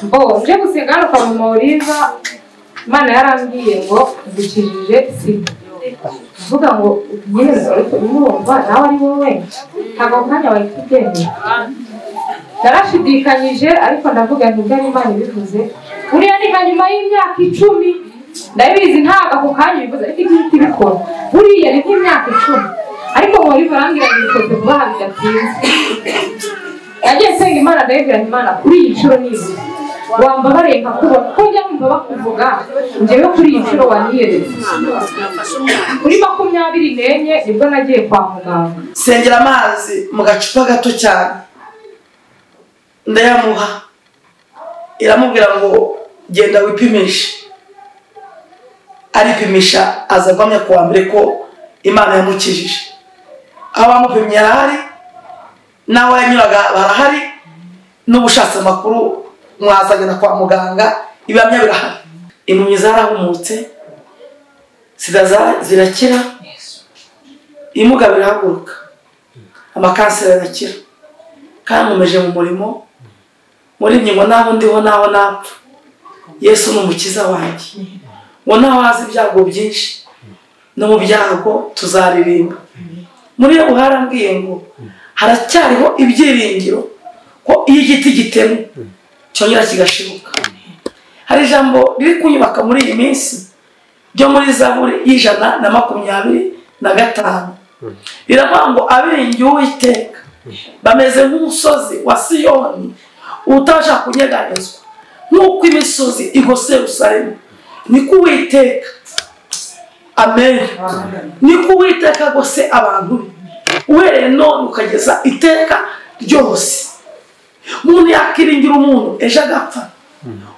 mbo nje gusenga hano kwa mama uriza imana yarambwiye ngo dukijije sida kuvuga ngo yezu ariko umwumva nawe ari wowe ntabwo umwanya wawe kubwenge narashidikanyije ariko ndavuga nti ubwo ari imana ibivuze buriya ni nka nyuma y'imyaka icumi ndabizi ntabwo ako kanya ubivuze ariko ibyo uhita ubikora buriya ni nk'imyaka icumi ariko ngo uriho urambwira ngo bikoze vuba aha bidatinze nagiye nsenga imana ndabibwira nti imana kuri iyi nshuro nizi wambabariye nkakubona ko njya numva bakuvuga njyewe kuri iyi nshuro waniyeretse kuri makumyabiri n'enye nibwo nagiye kwa muganga sengera amazi mu gacupa gato cyane ndayamuha iramubwira ngo genda wipimishe aripimisha aza agomye kuwa mbere ko imana yamukijije aho bamupimye harahari n'aho yanyuraga barahari n'ubushatse amakuru mwazagana kwa muganga ibihamya birahari impumyi zarahumutse sida za- zirakira ibimuga birahaguruka amakanseri arakira kandi nkomeje mu murimo muri ngingo n'aho ndiho n'aho napfa yesu ni umukiza wanjye ngo naho haza ibyago byinshi no mu byago tuzaririmba muri ubu harambwiye ngo haracyariho ibyiringiro ko iyo igiti gitemwe cyongera kigashibuka hari ijambo riri kunyubaka muri iyi minsi ryo muri zaburi y'ijana na makumyabiri na gatanu biravuga ngo abiringiye uwiteka bameze nk'umusozi wa siyoni utabasha kunyeganyezwa nk'uko imisozi igose rusaremu niko uwiteka amen niko uwiteka agose abantu be uhereye none ukageza iteka ryose umuntu yakiringira umuntu ejo agapfa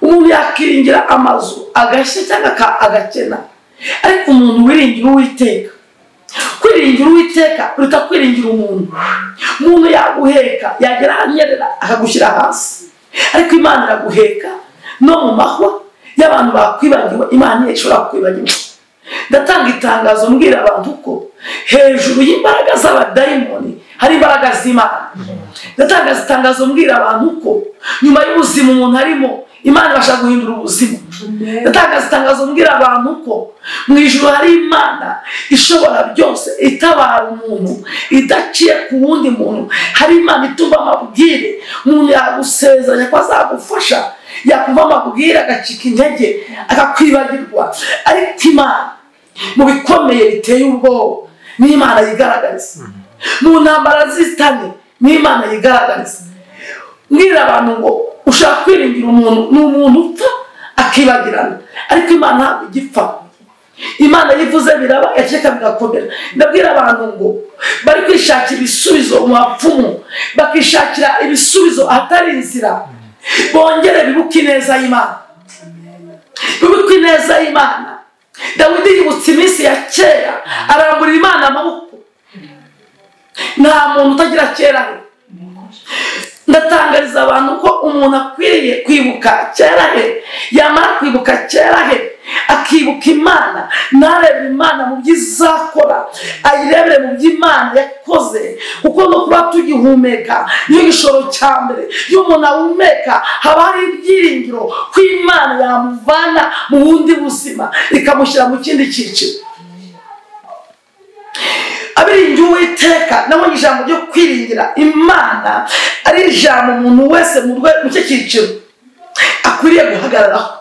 umuntu yakiringira amazu agashya cyangwa aka- agakena ariko umuntu wiringira uwiteka kwiringira uwiteka biruta kwiringira umuntu umuntu yaguheka yagera ahanyerera akagushyira hasi ariko imana iraguheka no mu mahwa y'abantu bakwibagiwe imana ntishobora kukwibagiwa ndatanga itangazo mbwira abantu ko hejuru y'imbaraga z'abadayimoni hari imbaraga z'imana ndatangaza itangazo mbwira abantu ko nyuma y'ubuzima umuntu arimo imana ibasha guhindura ubuzima ndatangaza itangazo mbwira abantu ko mu ijoro hari imana ishobora byose itabara umuntu idaciye ku wundi muntu hari imana ituma amabwire umuntu yagusezeranya ko azagufasha yakumva amabwire agacika intege akakwibagirwa ariko imana mu bikomeye biteye ubwoba ni imana yigaragariza mu ntambara z'isitani ni imana yigaragariza mbwira abantu ngo ushaka kwiringira umuntu ni umuntu upfa akibagirana ariko imana ntabwo igipfa imana yivuze biraba yakeka bigakomera ndabwira abantu ngo bari kwishakira ibisubizo mu bapfumu bakishakira ibisubizo ahatari inzira bongere bibuke ineza y'imana bibuke ineza y'imana dawidi yibutse iminsi ya kera aramburira imana amaboko nta muntu utagira kera he ndatangariza abantu ko umuntu akwiriye kwibuka kera he yamara kwibuka kera he akibuka imana ntarebere imana mu byo izakora ayirebere mu byo imana yakoze kuko no kuba tugihumeka niyo gishoro cya mbere iyo umuntu ahumeka haba hari ibyiringiro ko imana yamuvana mu bundi buzima ikamushyira mu kindi cyiciro abiringiye uwiteka nabonye ijambo ryo kwiringira imana ari ijambo umuntu wese mu rwe- mu cye cyiciro akwiriye guhagararaho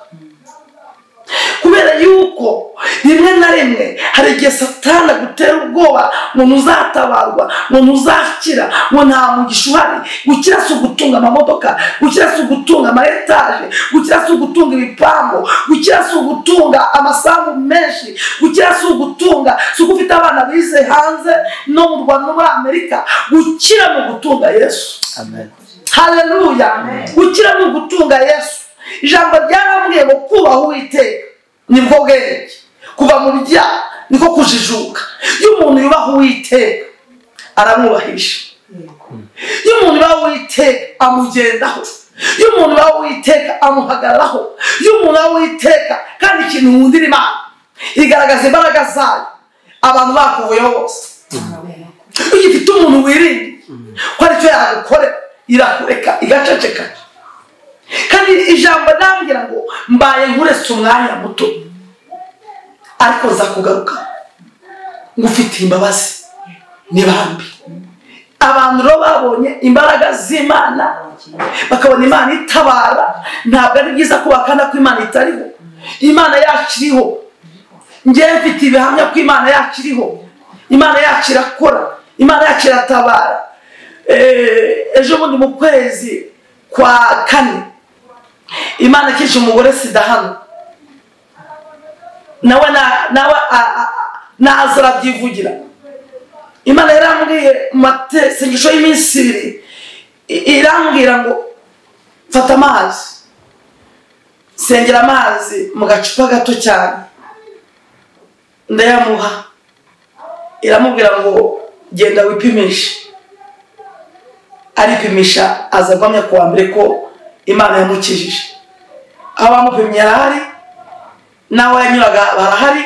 kubera yuko rimwe na rimwe hari igihe satana agutera ubwoba umuntu uzatabarwa umuntu uzakira ngo nta mugisha uhari gukira si ugutunga amamodoka gukira si ugutunga ama etaje gukira si ugutunga ibipangu gukira si ugutunga amasambu menshi gukira si ugutunga si uko ufite abana bize hanze no mu rwanda no muri amerika gukira mu gutunga yesu haleluya gukira ni ugutunga yesu ijambo ryarambwiye ngo kubaha uwiteka nibwo bwenge kuva mu byaha niko kujijuka iyo umuntu yubaha uwiteka aramwubahisha iyo umuntu yubaha uwiteka amugendaho iyo umuntu yubaha uwiteka amuhagararaho iyo umuntu yubaha uwiteka kandi ikintu wundira imana igaragaza imbaraga zayo abantu bakuvuyeho bose iyo ugifite umuntu wirinda ko aricyo yagukorera irakureka igaceceka kandi hari ijambo nambwira ngo mbaye nkuretse umwanya muto ariko nza kugaruka ngufitiye imbabazi ni bambi abantu rero babonye imbaraga z'imana bakabona imana itabara ntabwo ari byiza ko bakanda ko imana itariho imana yacu iriho ngewe mfite ibihamya ko imana yacu iriho imana yacu irakora imana yacu iratabara Eh, ejo bundi mu kwezi kwa kane imana ikica umugore sida hano nawe na- nawe a- a- naza arabyivugira imana yarambwiye mu masengesho y'iminsi ibiri i- irambwira ngo fata amazi sengera amazi mu gacupa gato cyane ndayamuha iramubwira ngo genda wipimishe aripimisha aza agwamya ku wa mbere ko imana yamukijije aho bamupimye yarahari n'aho yanyuraga barahari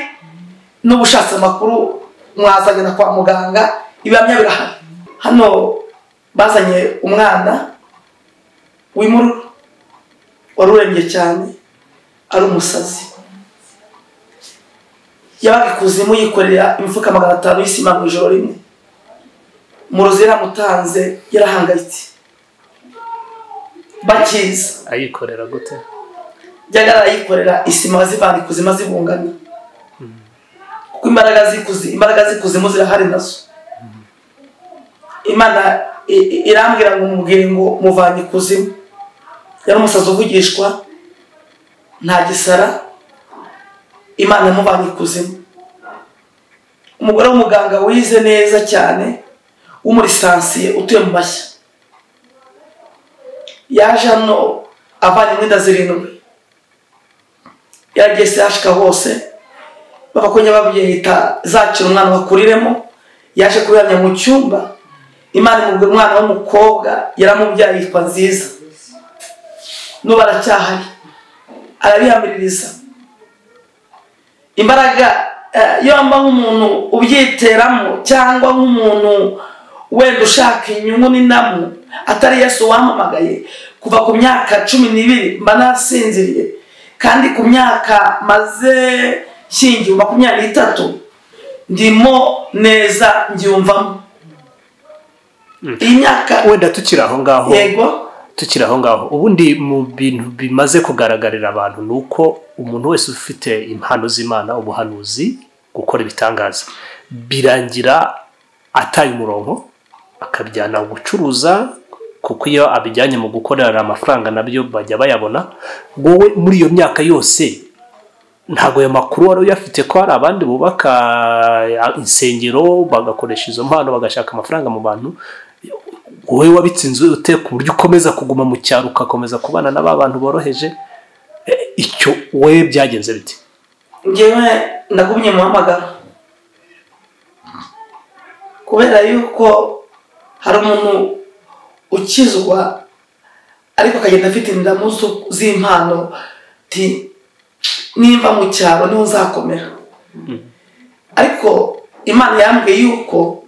n'ubushatse amakuru mwazagana kwa muganga ibihamya birahari hano bazanye umwana w'imururu wari urembye cyane ari umusazi yabaga ikuzimu yikorera imifuka magana atanu y'isima mu ijoro rimwe muruzi yaramutanze yarahangayitse bakiza ayikorera gute byajya arayikorera isima bazivana ikuzimu zibungana kuko imbaraga z'ikuzimu imbaraga z'ikuzimu zirahari nazo imana i- i- irambwira ngo mubwire ngo muvanye ikuzimu yari umusazi uvugishwa nta gisara imana yamuvanye ikuzimu umugore w'umuganga wize neza cyane w'umurisansiye utuye mu mashya yaje hano avanye imyenda zirindwi yagiye sehashika hose bakakonya babyita zakira umwana bakuriremo yaje kubihamya mu cyumba imana imubwira umwana w'umukobwa yaramubyaye yitwa nziza n'ubu aracyahari arabihamiririza imbaraga eh, yomba nk'umuntu ubyiteramo cyangwa nk'umuntu wenda ushaka inyungu n'inamu atari yesu wampamagaye kuva ku myaka cumi n'ibiri mba nasinziriye kandi ku myaka maze nshingiye makumyabiri n'itatu ndimo neza ngyumvamo iyi myaka wenda tukiri aho ngaho yego tukiri aho ngaho ubundi mu bintu bimaze kugaragarira abantu ni uko umuntu wese ufite impano z'imana ubuhanuzi gukora ibitangaza birangira ataye umurongo akabijyana gucuruza kuko iyo abijyanye mu gukorera amafaranga nabyo bajya bayabona wowe muri iyo myaka yose ntabwo ayo makuru wari uyafite ko hari abandi bubaka insengero bagakoresha izo mpano bagashaka amafaranga mu bantu wowe wabitsinze ute ku buryo ukomeza kuguma mu cyaro ugakomeza kubana na ba bantu boroheje Eh, icyo wowe byagenze bite ngewe ndagumye muhamagara kubera yuko hari umuntu ukizwa ariko akagenda afite indamu zo- z'impano ti nimba mu cyaro niho nzakomera ariko imana yambwiye yuko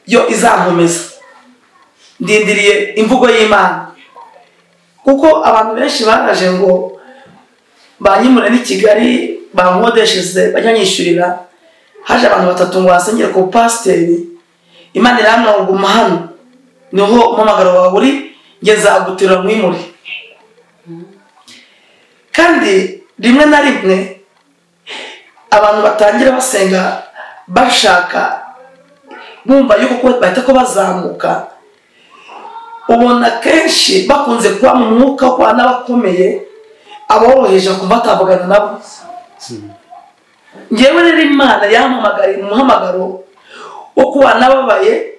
yo izankomeza ndindiriye imvugo y'imana kuko abantu benshi baraje ngo banyimura n'i kigali bankodesheje banyanyishyurira haje abantu batatu ngo basengere ku pasiteri imana iramwa ngo guma hano niho umumagaro wawe uri njye nzaguterura mwimure kandi rimwe na rimwe abantu batangira basenga bashaka bumva yuko ko bahita ko bazamuka ubona kenshi bakunze kuba mu mwuka wo kubana n'abakomeye aboroheje kumva atavugana nabo ngewe rero imana yampamagariye umuhamagaro wo kubana n'ababaye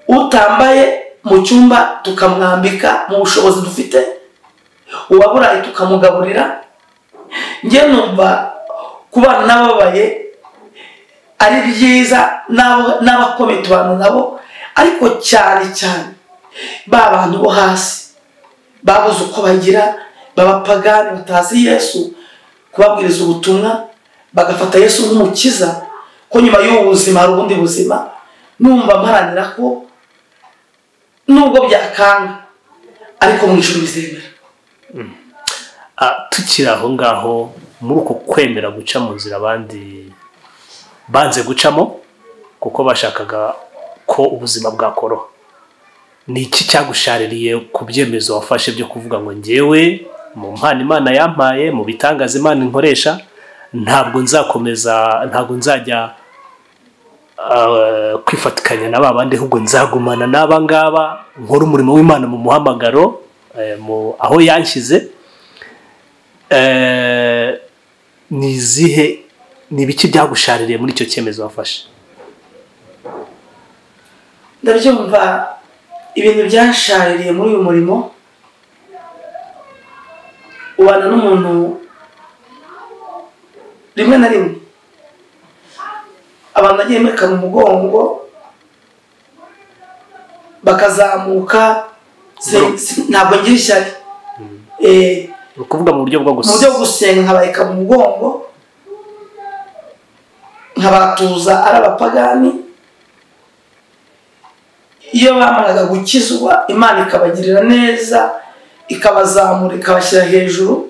utambaye mu cyumba tukamwambika mu bushobozi dufite uwaburaye tukamugaburira ngewe numva kubana n'ababaye ari byiza n'abo- n'abakomeye tubana nabo ariko cyane cyane ba bantu bo hasi babuze uko bagira babapagani batazi yesu kubabwiriza ubutumwa bagafata yesu nk'umukiza ko nyuma y'ubu buzima hari ubundi buzima numva mparanira ko nubwo byakanga ariko mu ijoro bizemera Ah, tukiri aho ngaho muri uko kwemera guca mu nzira abandi banze gucamo kuko bashakaga ko ubuzima bwakoroha ni iki cyagushaririye ku byemezo wafashe byo kuvuga ngo ngewe mu mpano imana yampaye mu bitangaza imana inkoresha ntabwo nzakomeza ntabwo nzajya ah, kwifatikanya na ba bandi ahubwo nzagumana n'aba ngaba nkore umurimo w'imana mu muhamagaro eh, mu- aho yanshyize Eh, ni izihe ni ibiki byagushaririye muri icyo cyemezo wafashe ndabyumva ibintu byashaririye muri uyu murimo ubana n'umuntu rimwe na rimwe abantu bagiye mekana umugongo bakazamuka si- si- ntabwo ngira ishyari Eh, ni ukuvuga mu buryo bwo mu buryo gusa bwo gusenga nkabareka mu mugongo nkabatuza ari abapagani iyo bamaraga gukizwa imana ikabagirira neza ikabazamura ikabashyira hejuru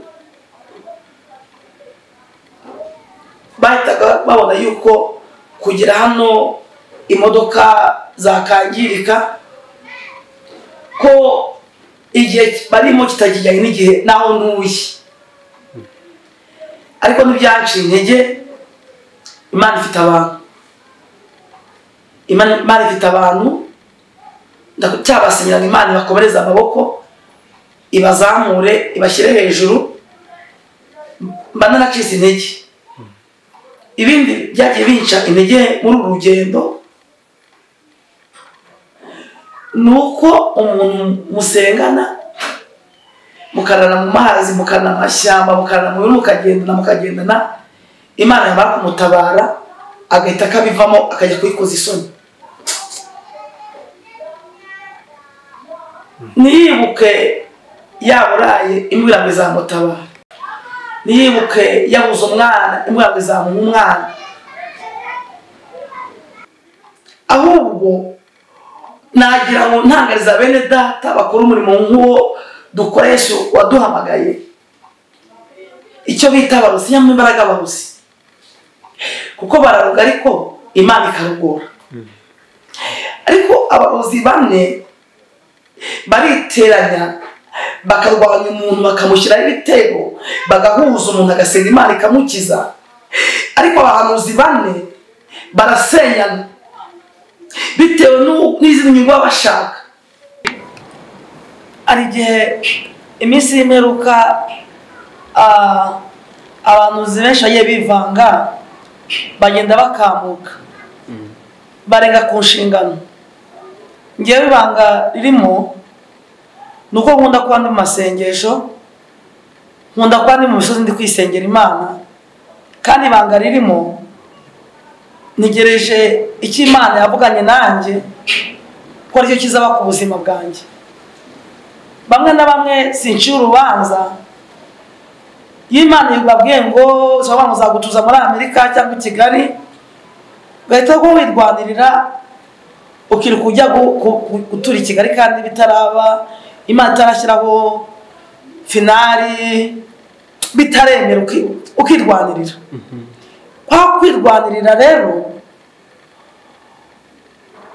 bahitaga babona yuko kugera hano imodoka zakangirika ko igihe barimo kitakijyanye n'igihe naho ntuye ariko ntibyaciye intege imana ifite abantu imana Imana ifite abantu nda- cyabasenyera ngo imana ibakomereze amaboko ibazamure ibashyire hejuru mba naracitse intege ibindi byagiye binca intege muri uru rugendo ni uko umuntu musengana mukarara mu mazi mukarara mu mashyamba mukarara mu bintu mukagendana mukagendana imana yamara kumutabara agahita akabivamo akajya kuyikoza isoni ntiyibuke yaburaye imbwa ngo izamutabara ntiyibuke yabuze umwana imbwa ngo izamuha umwana ahubwo nagira ngo ntangariza bene data bakora umurimo nk'uwo dukora Yesu waduhamagaye icyo bita abarusi nyamara imbaraga abarusi kuko bararuga ariko imana ikarugora ariko abarozi bane bariteranya bakarwanya umuntu bakamushyiraho ibitego bagahuza umuntu agasenga imana ikamukiza ariko abahanuzi bane barasenyana bitewe n'u- n'izindi nyungu baba bashaka hari igihe iminsi y'imperuka ah, abahanuzi benshi bagiye bivanga bagenda bakamuka barenga ku nshingano ngewe ibanga ririmo ni uko nkunda kuba ndi mu masengesho nkunda kuba ndi mu misozi ndi kwisengera imana kandi ibanga ririmo ntegereje icyo imana yavuganye nanjye ko aricyo kizaba ku buzima bwanjye bamwe na bamwe sinciye urubanza iyo imana ibabwiye ngo ushobora ngo uzagutuza muri amerika cyangwa i kigali ugahita ngo wirwanirira ukiruka ujya gu- gu- gu- gutura i kigali kandi bitaraba imana itarashyiraho finari bitaremera uki- ukirwanirira kwa kwirwanirira rero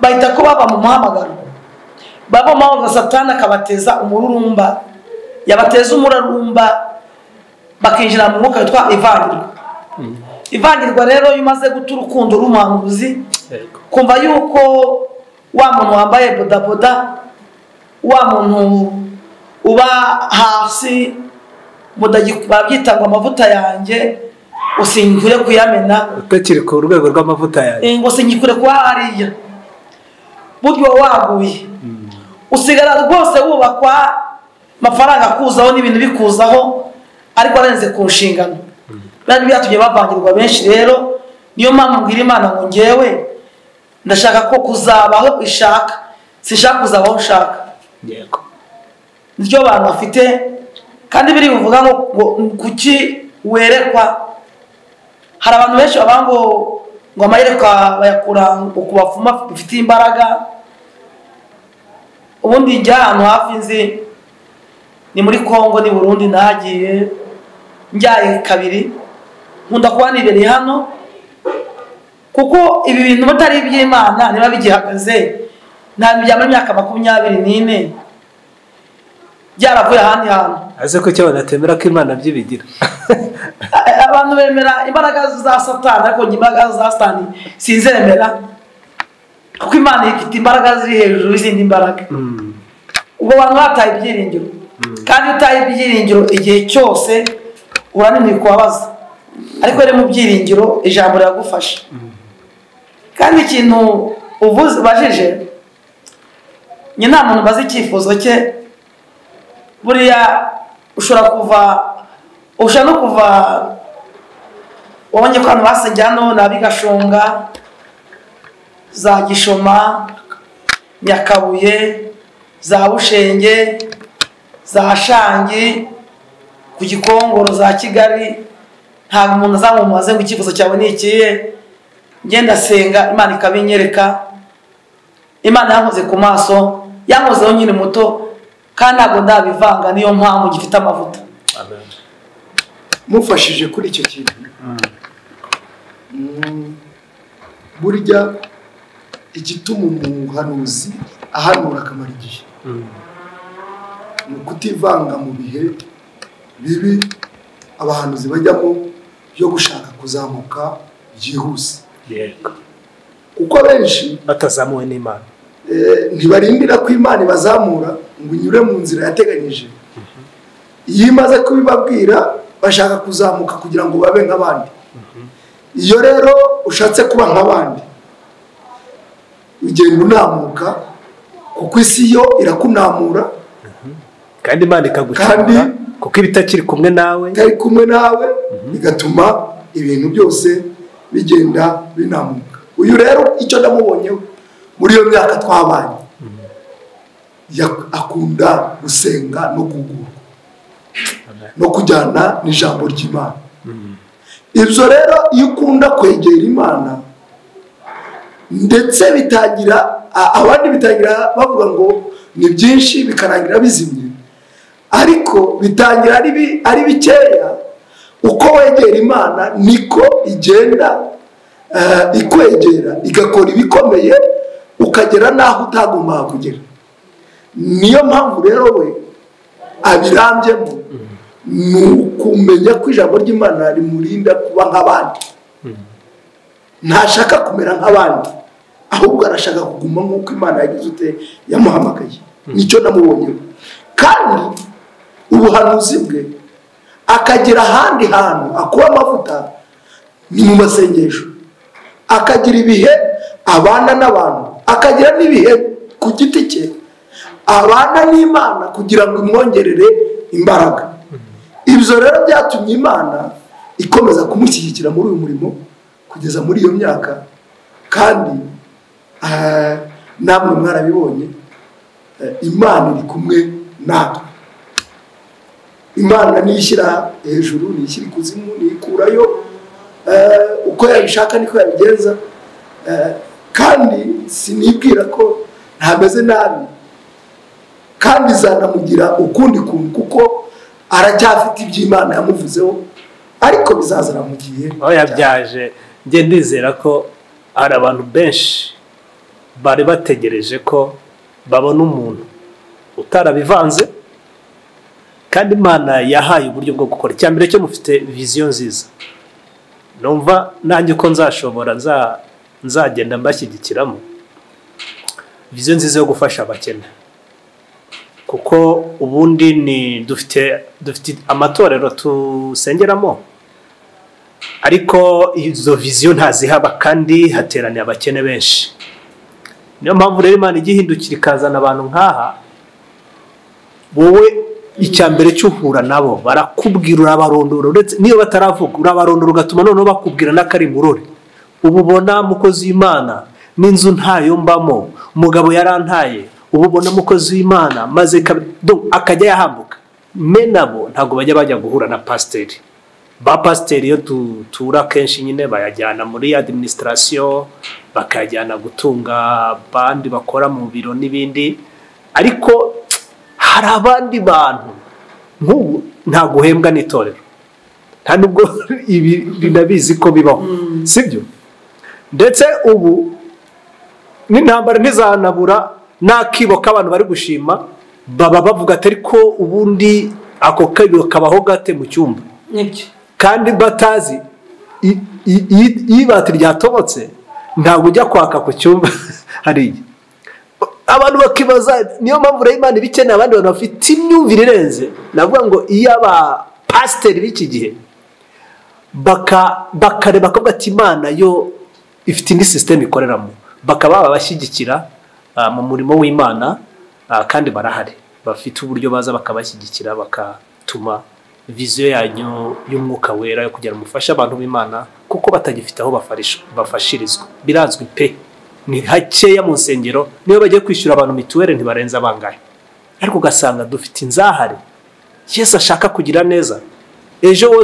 bahita ko baba mu muhamagaro baba mu muhamagaro satani akabateza umururumba yabateza umururumba bakinjira mu mwuka witwa ivangirwa ivangirwa rero iyo umaze guta urukundo rw'umuhanuzi Yego. kumva yuko wa muntu wambaye bodaboda wa muntu uba hasi mudagi- babyita ngo amavuta yanjye usinkure kuyamena utakiri ku rwego rw'amavuta yawe Eh, ngo sinkikure kuba hariya buryo waguye usigara rwose wubakwa amafaranga akuzaho n'ibintu bikuzaho ariko arenze ku nshingano bari byatumye bavangirwa benshi rero niyo mpamvu mbwira imana ngo ngewe ndashaka ko kuzabaho ishaka sinshaka kuzabaho ushaka yego niryo bantu bafite kandi biri buvuga ngo ngo kuki werekwa hari abantu benshi bavuga ngo ngo amayerekwa bayakura ngo ku bapfuma bifite imbaraga ubundi njya ahantu hafi nzi ni muri congo ni burundi nagiye njyaye kabiri nkunda kuba nibereye hano kuko ibi bintu batari iby'imana niba bigihagaze ntabwo bijya muri myaka makumyabiri n'ine byaravuye ahandi hantu aze ko icyo banatemera ko imana byibigira abantu bemera imbaraga za satani ariko njye imbaraga za satani sinzemera kuko imana ifite imbaraga ziri hejuru y'izindi mbaraga ubwo abantu bataye ibyiringiro kandi utaye ibyiringiro igihe cyose urananiwe kubabaza ariko rero mu byiringiro ijambo riragufasha kandi ikintu uvuze ubajije njye nta muntu ubaza icyifuzo cye buriya ushobora kuva ushobora no kuva wabonye ko abantu basenge hano ni ab'igashonga za gishoma nyakabuye za bushenge za shangi ku gikongoro za kigali ntabwo umuntu azamumaze ngo icyifuzo cyawe ni ikihe ngenda senga imana ikabinyereka imana yankoze ku maso yankozeho nyine muto kandi ntabwo ndabivanga niyo mpamvu gifite amavuta mufashije kuri icyo kintu Mm, burya igituma umuhanuzi ahanura akamara igihe ni ukutivanga mu bihe bibi abahanuzi bajyamo byo gushaka kuzamuka byihuse yego kuko benshi batazamuwe n'imana eh, ntibarindira ko imana ibazamura ngo inyure mu nzira yateganyije iyo imaze kubibabwira bashaka kuzamuka kugira ngo babe nk'abandi iyo rero ushatse kuba nk'abandi ugenda unamuka kuko isi yo irakunamura kandi imana ikagucyura Kandi- kuko ibitakiri kumwe nawe itari kumwe nawe bigatuma ibintu byose bigenda binamuka uyu rero icyo namubonyeho muri iyo myaka twabanye yak- akunda gusenga no kugura no kujyana n'ijambo ry'imana ibyo rero iyo ukunda kwegera imana ndetse bitangira a- abandi bitangira bavuga ngo ni byinshi bikarangira bizimye ariko bitangira ari bi- ari bikeya uko wegera imana niko igenda eh, ikwegera igakora ibikomeye ukagera n'aho utagombaga kugera niyo mpamvu rero we abirambyemo ni ukumenya ko ijambo ry'imana rimurinda kuba nk'abandi ntashaka kumera nk'abandi ahubwo arashaka kuguma nk'uko imana yagize ute yamuhamagaye nicyo namubonyeho kandi ubuhanuzi bwe akagera ahandi hantu akuba amavuta ni mu masengesho akagira ibihe abana n'abantu akagira n'ibihe ku giti cye abana n'imana kugira ngo imwongerere imbaraga ibyo rero byatumye imana ikomeza kumushyigikira muri uyu murimo kugeza muri iyo myaka kandi ah, namwe mwarabibonye eh, imana iri kumwe natwe imana niyishyira hejuru niyishyira ikuzimu niyikurayo eh, uko yabishaka niko yabigenza Eh, kandi sinibwira ko ntameze nabi kandi izanamugira ukundi kuntu kuko aracyafite iby'imana yamuvuzeho ariko bizazana mu gihe aho yabyaje njye ndizera ko hari abantu benshi bari bategereje ko babona umuntu utarabivanze kandi imana yahaye uburyo bwo gukora icya mbere cyo mufite viziyo nziza numva nanjye uko nzashobora nza- nzagenda mbashyigikiramo viziyo nziza yo gufasha abakene kuko ubundi ni dufite dufite amatorero tusengeramo ariko izo viziyo ntazihaba kandi hateraniye abakene benshi niyo mpamvu rero imana ijya ihindukira ikazana abantu nk'aha wowe icya mbere cy'uhura nabo barakubwira urabarondora uretse niyo bataravuga urabarondora ugatuma noneho bakubwira n'akarimburore ubu ubona mukozi w'imana n'inzu ntayo mbamo umugabo yarantaye ubu ubona mukozi w'imana maze kab- Donc, akajya yahambuka me nabo ntabwo bajya bajya guhura na pasiteri ba pasiteri iyo dutura kenshi nyine bayajyana muri adiminisitirasiyo bakayajyana gutunga abandi bakora mu biro n'ibindi ariko hari abandi bantu nk'ubu nta guhembwa n'itorero nta nubwo ibi binabizi ko bibaho sibyo ndetse ubu n'intambara ntizanabura n'akibo k'abantu bari gushima baba bavuga ati ariko ubundi ako kabibo kabaho gate mu cyumba nibyo kandi batazi i- i- i- iyo ibati ryatobotse ntabwo ujya kwaka ku cyumba hariya abantu bakibaza niyo mpamvu rero imana ibikeneye abandi bantu bafite imyumvire irenze navuga ngo iyo abapasiteri b'iki gihe baka- bakareba akavuga ati imana yo ifite indi sisiteme ikoreramo bakaba babashyigikira ah, mu murimo w'imana ah, kandi barahari bafite uburyo baza bakabashyigikira bagatuma viziyo yanyu y'umwuka wera yo kugira umufashe abantu b'imana kuko batagifite aho bafarish- bafashirizwa birazwi pe ni hakeya mu nsengero niyo bagiye kwishyura abantu mituweli ntibarenza bangahe ariko ugasanga dufite inzahare yesu ashaka kugira neza ejo